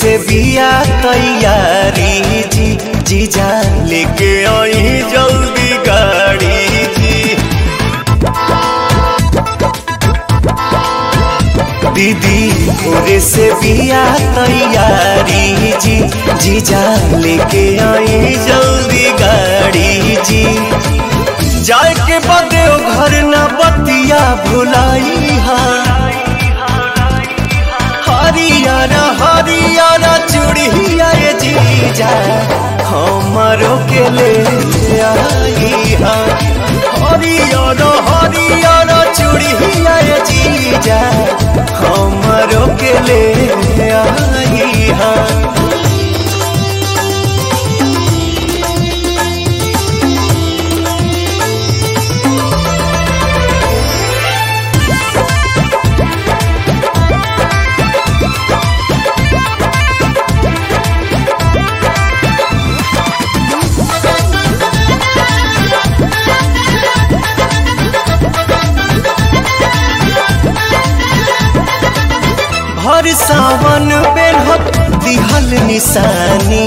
से बिया तैयारी जी जीजा लेके आई जल्दी गाड़ी जी दीदी भोरे से बिया तैयारी जी जीजा लेके आई जल्दी गाड़ी जी जाए के बदे ओ घर न बतिया भुलाई हरियारा हरियारा चूड़िया ये जीजा हमारो के ले आई हा हरियारा हरियारा चूड़िया ये जीजा हमारो के ले आई हा भर सावन बेरहत दिहल निशानी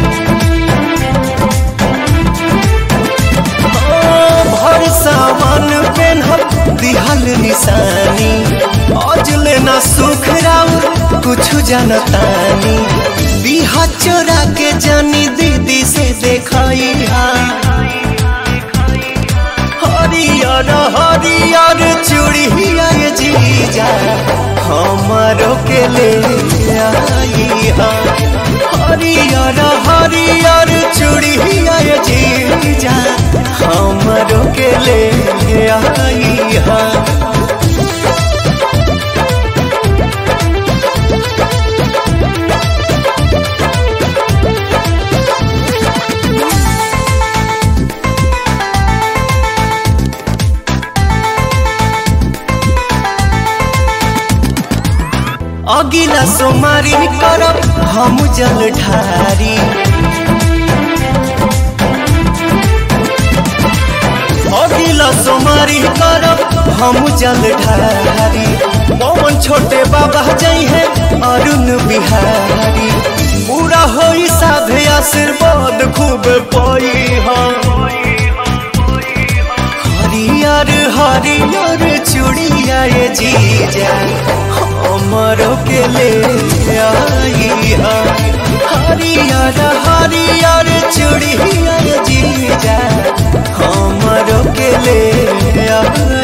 हाँ, भर सावन पेन्हत दिहल निशानी आज लेना सुख राउर कुछ जनतानी बिहा चोरा के जानी दीदी से देखाई हरियर हरियर चूड़िया ये जीजा हमारो के ले आई हा हरियर हरियर चूड़िया ये जीजा हमारो के ले आई हा अगिला सोमारी करब हम जल ढारी अगिला सोमारी करब हम जल ढारी पवन छोटे बाबा जई है अरुण बिहारी पूरा होई साधे आशीर्वाद खूब पई हरियर हरियर चूड़िया ये जीजा हमारो के ले आई हा हरियर हरियर चूड़िया ये जीजा हमारो के ले आई